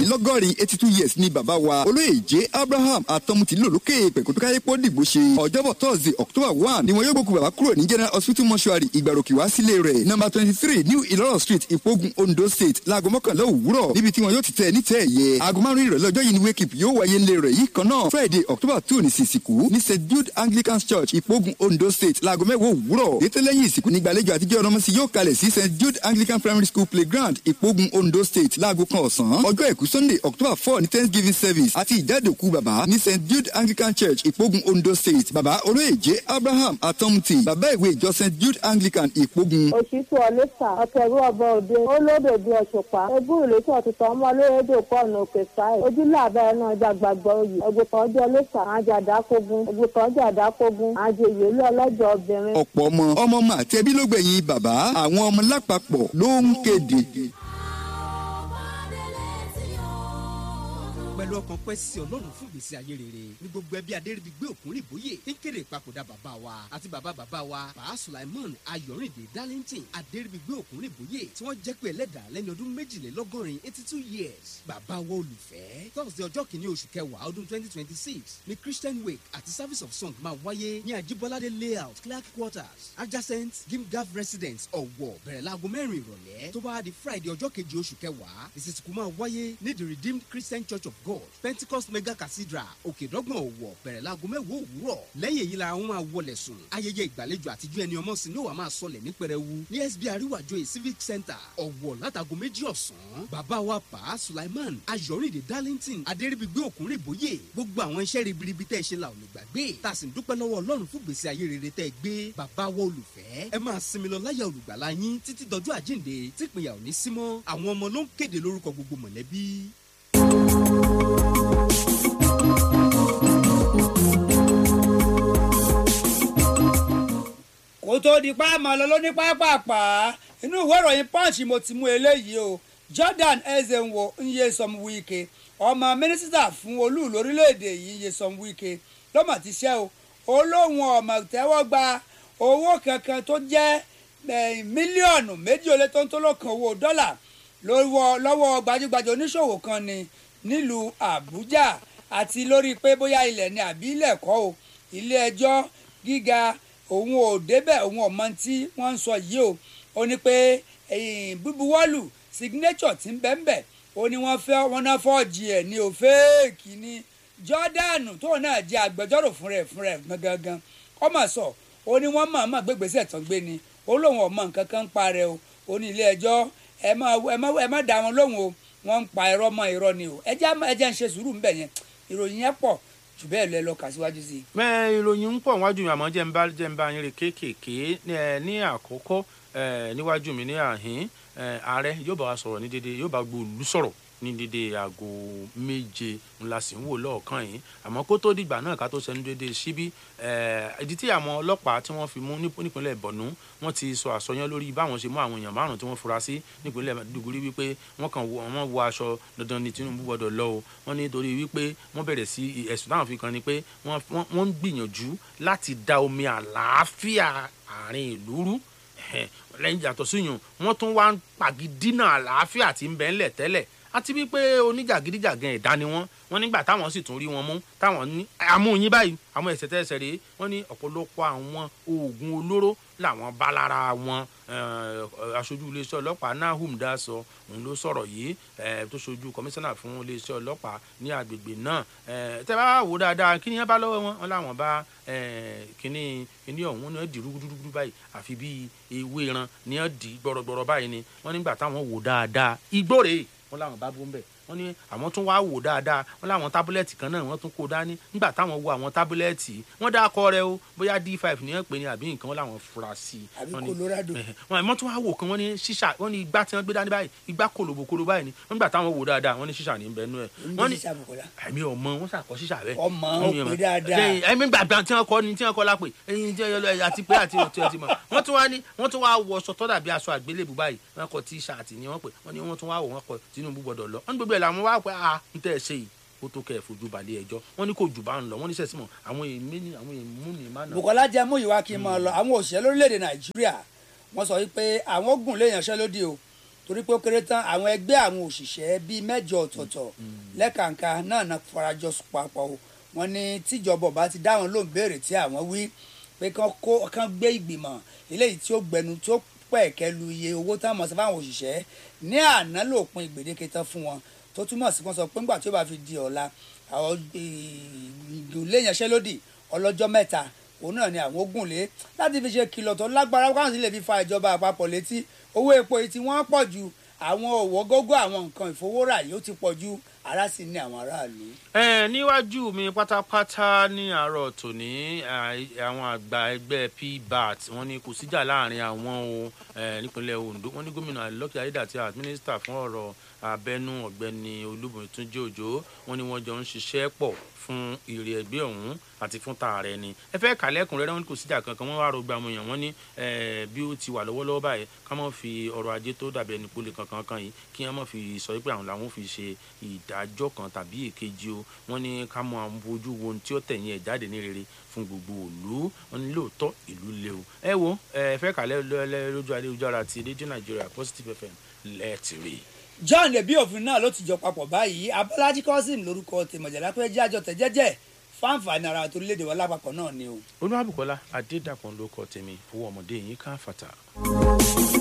mẹ́rìnlélọ́gọ́rin eighty two years ni bàbá wa olóyè j abraham atọ́mutì lòlókè pẹ̀kútúkáyé pọ́ dìgbò ṣe ọjọ́bọ̀ thursday october one ni wọn yóò gbókù bàbá kúrò ní general hospital mortuary ìgbàròkè wá sílé rẹ̀ number twenty three new ìlọ́rọ̀ street ìpogun ondo state láago mọ́kànlá òwúrọ̀ níbi tí wọn yóò ti tẹ̀ ní tẹ̀ ẹ̀yẹ aago márùn ìrọ̀lẹ́ ọjọ́ yìí ni wake up yóò wáyé ńlẹ̀ rẹ̀ yìí kan náà friday october two ní sísìkú ní st jude anglican church ìpogun ondo state láago mẹ́wàá òwúrọ̀ ètò lẹ́yìn ìsìnkú ní gbàlejò àtijọ́ ọ̀nàmọ́sí yóò kalẹ̀ sí st jude anglican primary school playground ìpogun ondo state láago kan ọ̀sán ọjọ́ àìkú sunday october four ní thanksgiving service àti ìjáde òkú bàbá ní st jude anglican church ìpogun ondo state bàbá olóyè j abraham atọ́mutì bàbá ìwé ìjọ st jude anglican ìpogun. òṣìṣú ọlẹ́sà ọ̀kẹ́rù ọba òde olódò bíi ọ̀ṣùpá egún ìlẹ́sọ̀ ọ̀tútù ọmọ olóyèdè pọ̀nù òkè sáì ojúlé àbẹ́rẹ́ náà ọjà gbàgbọ́ oyè ẹgbẹ̀kan ọjọ́ ọlẹ́sà àjọ àdákógún ẹgbẹ̀kan ọjọ́ àdákógún àjọ ìyèlú ọlọ́jọ́ obìnrin. ọ̀pọ̀ ọmọ ọmọ ọmọ àti ẹbí ló gbẹ̀yìn bàbá àwọn ọmọ lápapọ̀ ló ń kéde. pẹ̀lú ọkàn pẹ́ sí ọlọ́run fún ìgbésí ayé rere ní gbogbo ẹbí adéríbigbé òkúnrin ìbóyè tí ń kéde ìpapòdà bàbá wa àti bàbá bàbá wa bàá sulaimon ayọ̀rìndé darlington adéríbigbé òkúnrin ìbóyè tí wọ́n jẹ́ pé ẹlẹ́dà lẹ́ni ọdún méjìlélọ́gọ́rin eighty two years bàbá wa olùfẹ́ thursday ọjọ́ kìíní oṣù kẹwàá ọdún twenty twenty six ní christian wake àti service of song máa wáyé ní ajibolade layout clark quarters adjacent gimgaf residence ọ̀wọ̀ bẹ̀rẹ̀ láago mẹ́rin ìrọ̀lẹ́ tó bá di friday ọjọ́ kejì oṣù kẹwàá ìsìnkú máa wáyé ní the redeemed christian church of god pentecost mega cathedral òkèdọ́gbọ̀n ọ̀wọ̀ bẹ̀rẹ̀ láago mẹ́wàá òwúrọ̀ lẹ́yìn èyí la wọn máa wọlé sùn ayẹyẹ ìgbàlejò àtijọ́ ẹni ọmọ sí ló wà máa sọlẹ̀ ní pẹrẹwu ní sb àríwájọyè civic center ọ̀wọ̀ látago méjì ọ̀sán bàbá wa pa sulaiman ayọ̀rìndé darlington adéríbigbé òkúnrìn bóyè gbogbo àwọn iṣẹ́ ribiribi tẹ́ ẹ ṣe la ò lè gbàgbé tá a sì ń dúpẹ́ lọ́wọ́ ọlọ́run fún gbèsè ayé rere tẹ́ ẹ gbé bàbá wa olùfẹ́ ẹ máa sinmi lọ láyà olùgbàlà yín títí dọjọ́ àjíǹde típìnyà ò ní símọ́ àwọn ọmọ ló ń kéde lórúkọ gbogbo mọ̀lẹ́bí. kó tó di páàmọ́ lọ ló ní pápápá inú ìwé ìròyìn punch mo ti mú eléyìí o jordan ezenwo nyesom wike ọmọ mínísítà fún olúùlú orílẹ̀-èdè yìí nyesom wike lọ́mọ ti ṣẹ́ o olóhùn ọmọ tẹ́wọ́ gba owó kankan tó jẹ́ mílíọ̀nù méjì ó lé tó ń tó lọ́kàn owó dọ́là lọ́wọ́ gbajúgbajà oníṣòwò kan ni nílùú àbújá àti lórí pé bóyá ilẹ̀ ni àbí ilẹ̀ kọ́ o ilé ẹjọ́ gíga òun ò débẹ̀ òun ò mọ tí wọ́n ń sọ yìí o ó ní pé bíbuwọ́lù signature ti ń bẹ́ńbẹ́ ó ní wọ́n fẹ́ wọ́n náà fọ́ọ̀jì ẹ̀ ní o fẹ́ẹ̀kì ní Jordan tóun náà jẹ́ agbẹjọ́rò fún rẹ̀ fún rẹ̀ gangan ọmọ sọ ó ní wọ́n mọ̀ọ́mọ̀ gbégbèsè tán gbé ni ó lóun ọmọ nǹkan kan ń pa rẹ o ó ní ilé ẹjọ́ ẹ má dá wọn lóhùn o wọ́n ń pa irọ́ mọ́ irọ́ ni o ẹ jẹ́ ń ṣe sùúrù ń bẹ̀ yẹn ìròyìn yẹn pọ̀ jù bẹ́ẹ̀ lọ ẹ lọ kà síwájú sí i. mẹ ìròyìn ń pọ̀ wájú mi àmọ́ jẹ́ ń bá jẹ́ ń bá yín rè kéékèèké ní àkọ́kọ́ níwájú mi ní àhín ààrẹ yóò bá wa sọ̀rọ̀ ní dédé yóò bá gbòòlù sọ̀rọ̀ ní dédé aago méje ńlá sì ń wò lọ́ọ̀kan yìí àmọ́ kó tó dìgbà náà ká tó sẹ́nu dédé síbí ìdí tí àwọn ọlọ́pàá tí wọ́n fi mú nípínlẹ̀ bọ̀nú wọ́n ti sọ àsọyán lórí báwọn ṣe mú àwọn èèyàn márùn-ún tí wọ́n fura sí nípínlẹ̀ dùgúrí wípé wọ́n kàn wọ́n wọ aṣọ dandan ní Tinubu gbọ́dọ̀ lọ o wọ́n ní torí wípé wọ́n bẹ̀rẹ̀ sí ẹ̀sùn táwọn fi kan ni pé wọ́n ń gbìyànjú láti da omi àlàáfíà àárín ìlú rú lẹ́yìn yàtọ̀ síyùn wọ́n tún wá ń pàgídínà àlàáfíà tí ń bẹ ńlẹ̀ tẹ́lẹ̀ àti wípé oníjàgídíjàgan ẹ̀dá ni wọ́n wọ́n nígbà táwọn sì tún rí wọn mú táwọn ní amúyín báyìí àwọn ẹ̀sẹ̀ tẹ́sẹ̀ rèé wọ́n ní ọ̀pọ̀lọpọ̀ àwọn oògùn olóró làwọn bá lára wọn aṣojú iléeṣẹ́ ọlọ́pàá nahum daso òun ló sọ̀rọ̀ yìí tó ṣojú kọmíṣánná fún iléeṣẹ́ ọlọ́pàá ní agbègbè náà tẹ́ bá wò dáadáa kí ni wọ́n bá lọ́wọ́ wọn wọn làwọn bá kíní kíní ọ̀hún ni wọ́n di rúgúdúrúgúdú báyìí àfi bíi ewé ran ni wọ́n di gbọ̀rọ̀gbọ̀rọ̀ báyìí ni wọ́n nígbà táwọn wò dáadáa igbó rèé wọn làwọn bá bó ń bẹ̀ wọ́n ní àwọn tún wá wò dáadáa wọ́n láwọn tábúlẹ̀tì kan náà wọ́n tún kó dání nígbà táwọn wo àwọn tábúlẹ̀tì wọ́n dá akọ rẹ o bóyá d5 ní wọ́n pè ní àbí nǹkan wọ́n làwọn fura sí i. àbí Colorado. wọ́n àmọ́ tún wá wò kan wọ́n ní ṣíṣà wọ́n ní igbá tí wọ́n gbé dání báyìí igbá kòlòbòkòlò báyìí ni wọ́n nígbà táwọn wò dáadáa wọ́n ní ṣíṣà ní bẹ́ẹ̀ nú ẹ̀. wọ́n ní ẹ̀mí ọmọ wọn ṣàkọ ṣíṣà bẹ́ẹ̀. ọmọ ó pè dáadáa. ẹ̀mí gbàgbà tí wọ́n kọ́ ni tí wọ́n kọ́ lápè ẹ̀yìn tí àti pé àti ọ̀tí ọtí mọ̀ wọ́n tún wá ní wọ́n tún wá wọ aṣọ tọ́dà bí aṣọ àgbélébù báyìí wọ́n kọ tíṣàtì ni wọ́n pè wọ́n ní wọ́n tún wá wọ̀ wọ́n kọ Tinubu gbọ́dọ̀ lọ wọ́n ní gbogbo ẹ̀ làwọn wá pé a ń tẹ́ ẹ ṣe yìí ó tó kẹ́ ẹ̀ fojú balẹ̀ ẹjọ́ wọ́n ní kò jù bá ń lọ wọ́n ní sẹ́sìmọ̀ àwọn èmi ní àwọn èmú ní má nà. Bùkọ́lá jẹ́ mú ìwà kí n máa lọ àwọn òṣìṣẹ́ lórílẹ̀‐èdè Nàìjíríà wọ́n sọ wípé àwọn gùn lè yanṣẹ́lódì o torí pé ó kéré tán àwọn ẹgbẹ́ àwọn òṣìṣẹ́ bíi mẹ́jọ ọ̀tọ̀ọ̀tọ̀ lẹ́kàǹkà náà náà farajọ papọ̀ o wọ́n ní tíjọba ọba ti dáhùn lóun béèrè tí àwọn wí pé kán kó kán gbé ìgbìmọ̀ eléyìí tí ó gbẹnu tí ó pẹ̀kẹ́ lu iye owó tán mọ̀ sí fáwọn òṣìṣẹ́ ní àná lòpin ìgbèdéke tán fún wọn tó túmọ̀ sí kán sọ pé ńgbà tí ó bá fi di ọ̀la àwọn ìgbìlẹ̀ ìyanṣẹ́lódì ọlọ́jọ́ mẹ́ta òun náà ni àwọn ogun lé láti fi ṣe kìlọ̀ tó lágbára káwọn sì lè fi fa ìjọba àpapọ̀ létí owó epo yìí tí wọ́n pọ̀ ju àwọn òwò gógó àwọn nǹkan ìfowórà yìí ó ti pọ̀ ju ara sì ní àwọn aráàlú. ẹ níwájú mi pátápátá ní àárọ̀ tòní à- àwọn àgbà ẹgbẹ́ pbat wọ́n ní kò síjà láàrin àwọn o ẹ, nípínlẹ̀ ondo wọ́n ní gómìnà lọ́kì ayédàtì àti mínísítà fún ọ̀rọ̀ abẹ́nú ọ̀gbẹ́ni olúbùnmi túnjí òjò wọ́n ní wọ́n jọ ń ṣiṣẹ́ pọ̀ fún èrè ẹgbẹ́ ọ̀hún àti fún tààrẹ ni ẹ fẹ́ kàlẹ́kùn rẹ́rẹ́ wọn ní kò síjà kankan wọ́n wá rògbà àwọn èèyàn wọ́n ní ẹ, bí ó ti wà lọ́wọ́lọ́wọ́ báyìí ká má fi ọrọ̀ ajé tó dàbí ẹni pólè kankan kan yìí kí wọ́n má fi sọ pé àwọn làwọn fi ṣe ìdájọ́ kan tàbí èkejì o wọ́n ní ká mọ àwọn ojú wo ohun tí ó tẹ̀yìn ẹ̀ jáde ní rere fún gbogbo òlu wọ́n ní lóòótọ́ ìlú léwu ẹ wo ẹ fẹ́ kàlẹ́ lọ́lẹ́ lójú ayélujára ti rédíò nàìjíríà positive fm lẹ́ẹ̀tì rí i. john ebi òfin náà ló ti jọ papọ̀ báyìí abọ́lájí kọ́sìm lórúkọ tèmọ̀jẹ̀lá pé jẹ́ àjọ tẹ̀jẹ́jẹ́ fáǹfààní ara torílẹ̀-èdè wa lápapọ̀ náà ni o. olúwàbùkọ́lá adédàpọ̀ ló kọ tèmi owó ọmọdé yín ká fàtà.